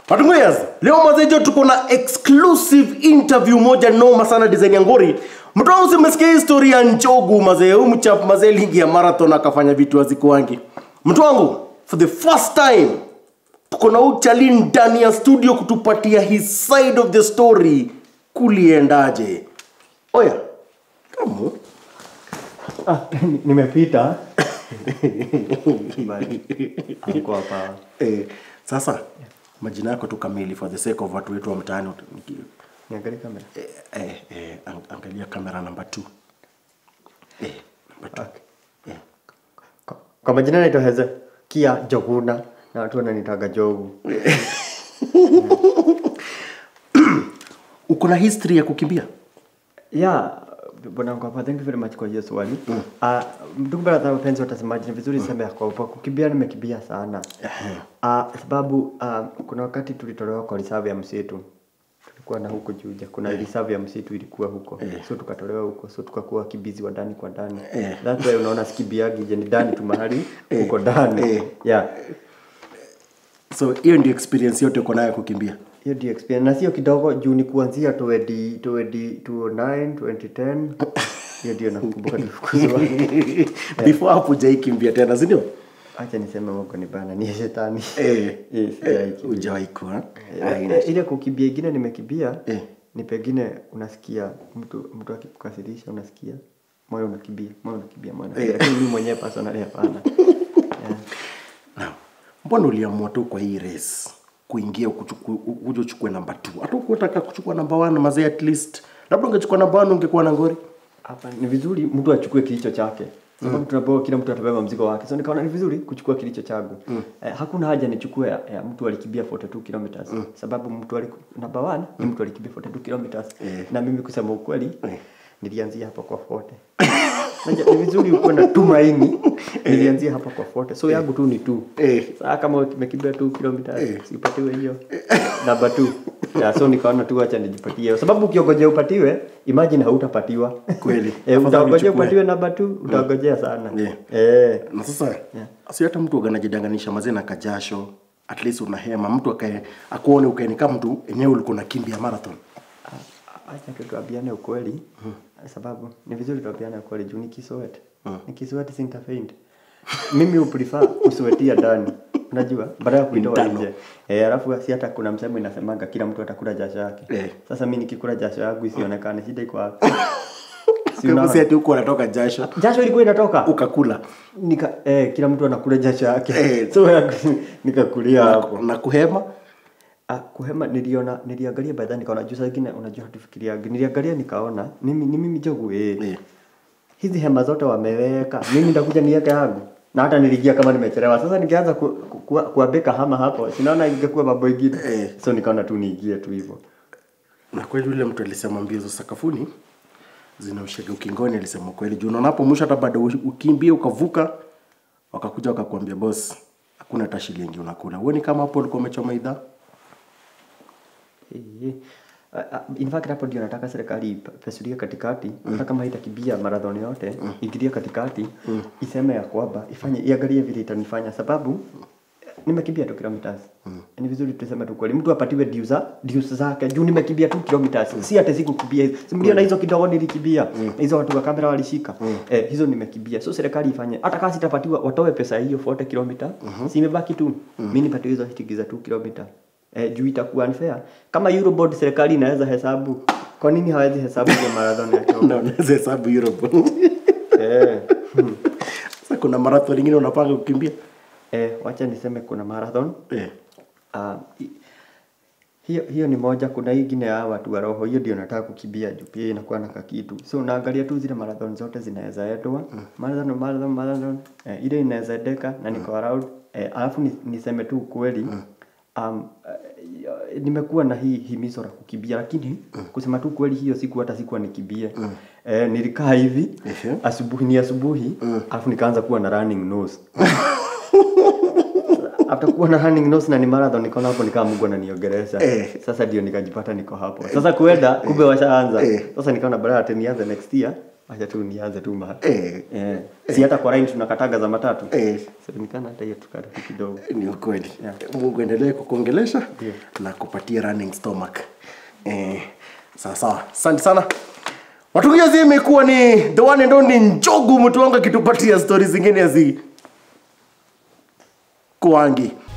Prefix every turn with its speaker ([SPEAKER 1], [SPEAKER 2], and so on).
[SPEAKER 1] Patunguyas, leo mazejo tuko na exclusive interview moja noma sana design ya ngori. Mtu wangu simesikia historia ya Njogu mazee, huyu mchap mazee lingi ya marathon akafanya vitu hazikuangi. Mtu wangu, for the first time tuko na uchali ndani ya studio kutupatia his side of the story. Kuliendaje? Oya, kamu
[SPEAKER 2] Ah, nimepita Bali, hakuwa hapa.
[SPEAKER 1] eh, sasa majina yako tu kamili for the sake of watu wetu wa mtaani
[SPEAKER 2] Niangalie kamera.
[SPEAKER 1] eh, eh, eh, ang- angalia kamera namba 2 eh, namba 2
[SPEAKER 2] Okay. Kwa- Kwa majina naitwa Hezekia Joguna na watu wananitaga Jogu.
[SPEAKER 1] uko na history ya kukimbia
[SPEAKER 2] Yeah, bwana wangu hapa, thank you very much kwa hiyo swali. Ah, ndugu brother wapenzi watazamaji, ni vizuri sema ya kwamba kukimbia nimekimbia sana. Ah, sababu ah, kuna wakati tulitolewa kwa reserve ya msitu. Tulikuwa na huko Juja, kuna reserve ya msitu ilikuwa huko. So tukatolewa huko, so tukakuwa wakimbizi wa ndani kwa ndani.
[SPEAKER 1] Eh.
[SPEAKER 2] That's why unaona sikimbiagi je ni ndani tu mahali huko ndani.
[SPEAKER 1] Eh.
[SPEAKER 2] Yeah.
[SPEAKER 1] so hiyo ndio experience yote uko nayo ya kukimbia
[SPEAKER 2] hiyo ndio experience na sio kidogo juu ni kuanzia 20 20 2009 2010 hiyo ndio nakumbuka tulifukuzwa
[SPEAKER 1] before hapo hujaikimbia tena sindio
[SPEAKER 2] acha niseme Mungu ni bana ni shetani
[SPEAKER 1] eh,
[SPEAKER 2] Yes, yeah,
[SPEAKER 1] hujawahi kuwa
[SPEAKER 2] Eh, eh, ile kukimbia ingine nimekimbia
[SPEAKER 1] Eh.
[SPEAKER 2] ni pengine unasikia mtu mtu akikukasirisha unasikia moyo unakimbia moyo unakimbia moyo unakimbia lakini mimi mwenyewe personally hapana yeah.
[SPEAKER 1] Now, mbona uliamua tu kwa hii race kuingia ukuchuku- u- uje uchukue namba 2 hata ukutaka kuchukua namba 1 mazee at least labda ungechukua namba 1 ungekuwa na ngori
[SPEAKER 2] hapa ni vizuri mtu achukue kilicho chake sababu tunapewa kila mtu atabeba mzigo wake so nikaona ni vizuri kuchukua kilicho changu eh, hakuna haja nichukue ya, ya mtu alikimbia 42 kilometers sababu mtu aliku, namba 1 ni mtu alikimbia 42 kilometers na mimi kusema ukweli nilianzia hapa kwa 40 Najua ni vizuri ukuwe na tumaini nilianzia hapa kwa 40 so yangu tu ni tu
[SPEAKER 1] Eh.
[SPEAKER 2] saa kama umekimbia 2 kilometers sipatiwe hiyo namba 2 yeah, so nikaona tu acha nijipatie hiyo sababu ukiongojea upatiwe imagine hautapatiwa
[SPEAKER 1] Kweli.
[SPEAKER 2] eh,
[SPEAKER 1] Afadhali
[SPEAKER 2] utangojea
[SPEAKER 1] uchukue.
[SPEAKER 2] upatiwe namba 2 utangojea sana
[SPEAKER 1] Yeah.
[SPEAKER 2] eh
[SPEAKER 1] na sasa si hata mtu anajidanganisha mazee na kajasho at least unahema mtu akae akuone ukaeni kama mtu enyewe ulikuwa unakimbia marathon
[SPEAKER 2] acha tu tuambiane ukweli sababu ni vizuri tuambiane ukweli juu nikiswet nikiswet sintafaint mimi uprefer kuswetia ndani unajua baada ya kuitoa
[SPEAKER 1] Ndano.
[SPEAKER 2] nje eh alafu si hata kuna msemo inasemanga kila mtu atakula jasho yake
[SPEAKER 1] Eh.
[SPEAKER 2] sasa mimi nikikula jasho yangu isionekane shida iko wapi si
[SPEAKER 1] Kama
[SPEAKER 2] unaona?
[SPEAKER 1] si ati huko anatoka jasho
[SPEAKER 2] jasho ilikuwa inatoka
[SPEAKER 1] ukakula
[SPEAKER 2] nika eh, kila mtu anakula jasho yake
[SPEAKER 1] Eh.
[SPEAKER 2] so yangu- nikakulia hapo
[SPEAKER 1] na kuhema
[SPEAKER 2] Ah, kuhema niliona niliangalia baadaye nikaona juu saa ingine unajua hatufikiria niliangalia nikaona mimi ni mimi jogu eh.
[SPEAKER 1] Eh.
[SPEAKER 2] hizi hema zote wameweka mimi nitakuja niweke yangu na hata niligia kama nimechelewa sasa nikianza ku, ku, ku, kuabeka hama hapo sinaona ingekuwa mambo ingine
[SPEAKER 1] Eh.
[SPEAKER 2] so nikaona tu niingie tu hivyo
[SPEAKER 1] na kweli yule mtu alisema mbio za sakafuni zinaushaga ukingoni alisema kweli juu unaona hapo mwisho hata bado ukimbie ukavuka wakakuja wakakuambia boss hakuna hata shilingi unakula huoni kama hapo ulikuwa umechoma idhaa
[SPEAKER 2] Eh, ah, ah, in fact hapo ndio nataka serikali ipasulie katikati hata kama haitakimbia marathon yote ingilie katikati iseme ya kwamba ifanye iangalie vile itanifanya sababu eh, nimekimbia tu kilometers ni vizuri tuseme tu kweli mtu apatiwe dues za dues zake juu nimekimbia tu kilometers si hata sikukimbia simulia na hizo kidogo nilikimbia na hizo watu wa kamera walishika eh, hizo nimekimbia so serikali ifanye hata kama sitapatiwa watoe pesa hiyo 40 kilomita si imebaki tu mimi nipatiwe hizo shilingi za 2 kilomita eh, juu itakuwa unfair kama Euroboard serikali inaweza hesabu kwa nini hawezi hesabu hiyo marathon ya Kenya
[SPEAKER 1] na unaweza hesabu Europe
[SPEAKER 2] eh,
[SPEAKER 1] sasa kuna marathon ingine unapanga kukimbia
[SPEAKER 2] eh, wacha niseme kuna marathon
[SPEAKER 1] eh.
[SPEAKER 2] uh, hiyo hiyo ni moja kuna hii ingine ya watu wa roho hiyo ndio nataka kukimbia juu pia inakuwa na kakitu so unaangalia tu zile marathon zote zinaweza endwa marathon marathon marathon eh, ile inaweza endeka na niko around eh, alafu ni, niseme tu ukweli um, eh, nimekuwa na hii himizo la kukimbia lakini kusema tu kweli hiyo siku hata sikuwa nikimbie eh, nilikaa hivi
[SPEAKER 1] Ehe.
[SPEAKER 2] asubuhi ni asubuhi alafu nikaanza kuwa na running nose after kuwa na running nose na ni marathon nikaona hapo nikaa Mungu ananiongelesha
[SPEAKER 1] Eh.
[SPEAKER 2] sasa ndio nikajipata niko hapo sasa kuenda kumbe washaanza
[SPEAKER 1] Eh.
[SPEAKER 2] sasa nikaona badala ati nianze next year acha tu nianze tu mahali
[SPEAKER 1] Eh.
[SPEAKER 2] eh. si hata kwa line tunakataga za matatu
[SPEAKER 1] Eh.
[SPEAKER 2] semekana hata hiyo tukata tu kidogo
[SPEAKER 1] ni ukweli
[SPEAKER 2] Yeah.
[SPEAKER 1] mungu endelee kukuongelesha
[SPEAKER 2] Ndio.
[SPEAKER 1] na kupatia running stomach eh, sawa sawa asante sana watungiazi imekuwa ni the one and only njogu mtu wangu akitupatia stori zingine hazi kuangi